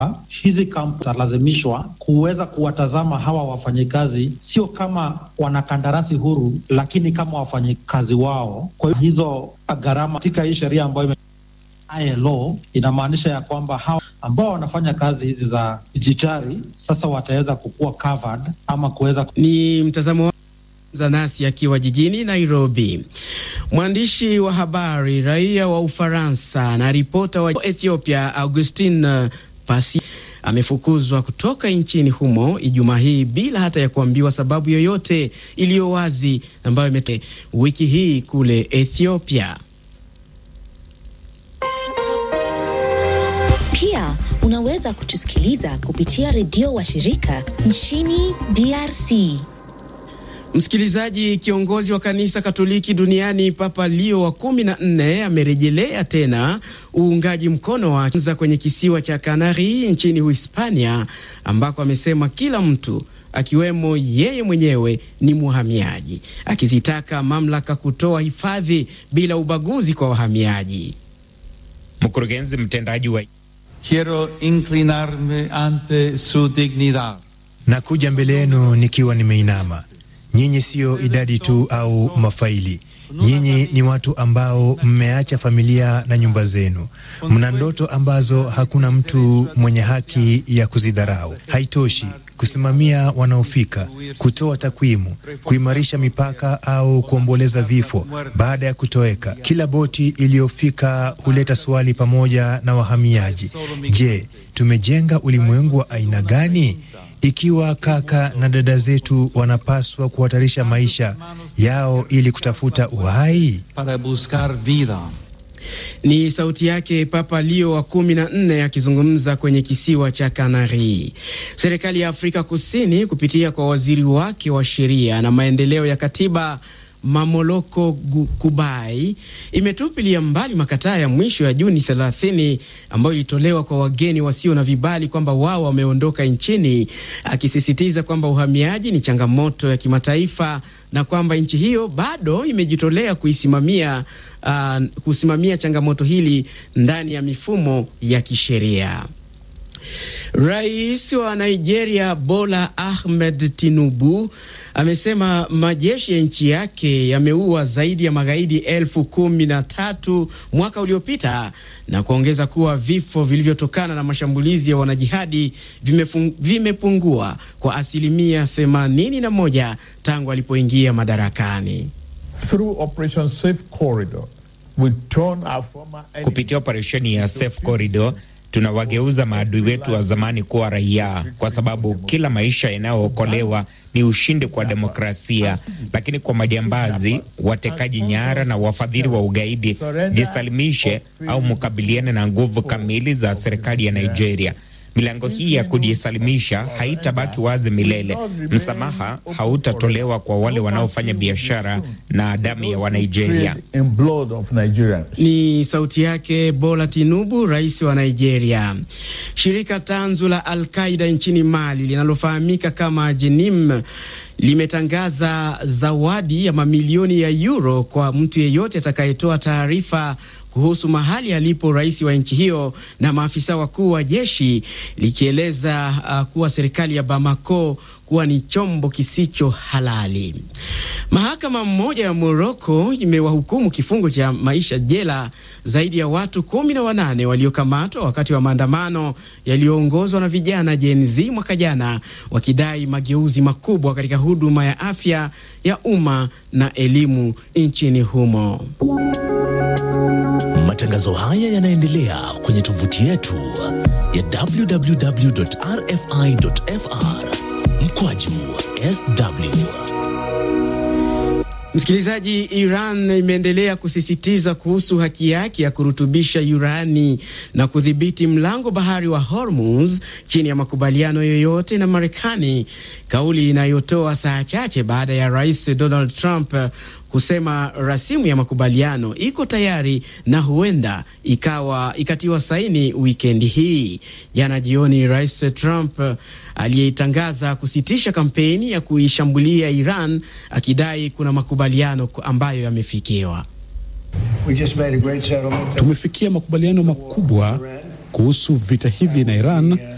hizi kampuni zitalazimishwa kuweza kuwatazama hawa wafanyikazi sio kama wanakandarasi huru, lakini kama wafanyikazi wao. Kwa hiyo hizo gharama katika hii sheria ambayo ILO inamaanisha ya kwamba hawa ambao wanafanya kazi hizi za dijitali sasa wataweza kukuwa covered ama kuweza ni mtazamo Zanasi akiwa jijini Nairobi. Mwandishi wa habari raia wa Ufaransa na ripota wa Ethiopia Augustin Pasi amefukuzwa kutoka nchini humo Ijumaa hii bila hata ya kuambiwa sababu yoyote iliyo wazi ambayo imete wiki hii kule Ethiopia. Pia unaweza kutusikiliza kupitia redio wa shirika nchini DRC. Msikilizaji, kiongozi wa kanisa Katoliki duniani Papa Leo wa kumi na nne amerejelea tena uungaji mkono wa kwenye kisiwa cha Kanari nchini Uhispania, ambako amesema kila mtu akiwemo yeye mwenyewe ni mhamiaji, akizitaka mamlaka kutoa hifadhi bila ubaguzi kwa wahamiaji. Mkurugenzi mtendaji wa Quiero inclinarme ante su dignidad. Nakuja mbele yenu nikiwa nimeinama. Nyinyi siyo idadi tu au mafaili. Nyinyi ni watu ambao mmeacha familia na nyumba zenu. Mna ndoto ambazo hakuna mtu mwenye haki ya kuzidharau. Haitoshi kusimamia wanaofika, kutoa takwimu, kuimarisha mipaka au kuomboleza vifo baada ya kutoweka. Kila boti iliyofika huleta swali pamoja na wahamiaji. Je, tumejenga ulimwengu wa aina gani? Ikiwa kaka na dada zetu wanapaswa kuhatarisha maisha yao ili kutafuta uhai. Para buscar vida. Ni sauti yake Papa Leo wa kumi na nne akizungumza kwenye kisiwa cha Kanari. Serikali ya Afrika Kusini kupitia kwa waziri wake wa sheria na maendeleo ya katiba Mamoloko Kubai imetupilia mbali makataa ya mwisho ya Juni 30 ambayo ilitolewa kwa wageni wasio na vibali kwamba wao wameondoka nchini, akisisitiza kwamba uhamiaji ni changamoto ya kimataifa na kwamba nchi hiyo bado imejitolea kuisimamia uh, kusimamia changamoto hili ndani ya mifumo ya kisheria. Rais wa Nigeria Bola Ahmed Tinubu amesema majeshi ya nchi yake yameua zaidi ya magaidi elfu kumi na tatu mwaka uliopita na kuongeza kuwa vifo vilivyotokana na mashambulizi ya wanajihadi vimepungua kwa asilimia 81 tangu alipoingia madarakani. Kupitia operesheni ya Safe Corridor tunawageuza maadui wetu wa zamani kuwa raia, kwa sababu kila maisha yanayookolewa ni ushindi kwa demokrasia. Lakini kwa majambazi, watekaji nyara na wafadhili wa ugaidi, jisalimishe au mukabiliane na nguvu kamili za serikali ya Nigeria. Milango hii ya kujisalimisha haitabaki wazi milele. Msamaha hautatolewa kwa wale wanaofanya biashara na damu ya Wanigeria. Ni sauti yake Bola Tinubu, rais wa Nigeria. Shirika tanzu la Al-Qaida nchini Mali linalofahamika kama Jenim limetangaza zawadi ya mamilioni ya euro kwa mtu yeyote atakayetoa taarifa kuhusu mahali alipo rais wa nchi hiyo na maafisa wakuu wa jeshi, likieleza uh, kuwa serikali ya Bamako kuwa ni chombo kisicho halali. Mahakama mmoja ya Moroko imewahukumu kifungo cha maisha jela zaidi ya watu kumi na wanane waliokamatwa wakati wa maandamano yaliyoongozwa na vijana Gen Z mwaka jana, wakidai mageuzi makubwa katika huduma ya afya ya umma na elimu nchini humo. Matangazo haya yanaendelea kwenye tovuti yetu ya www.rfi.fr mkwaju sw. Msikilizaji, Iran imeendelea kusisitiza kuhusu haki yake ya kurutubisha urani na kudhibiti mlango bahari wa Hormuz chini ya makubaliano yoyote na Marekani, kauli inayotoa saa chache baada ya Rais Donald Trump kusema rasimu ya makubaliano iko tayari na huenda ikawa ikatiwa saini wikendi hii. Jana jioni, Rais Trump aliyeitangaza kusitisha kampeni ya kuishambulia Iran akidai kuna makubaliano ambayo yamefikiwa. Tumefikia makubaliano makubwa kuhusu vita hivi na Iran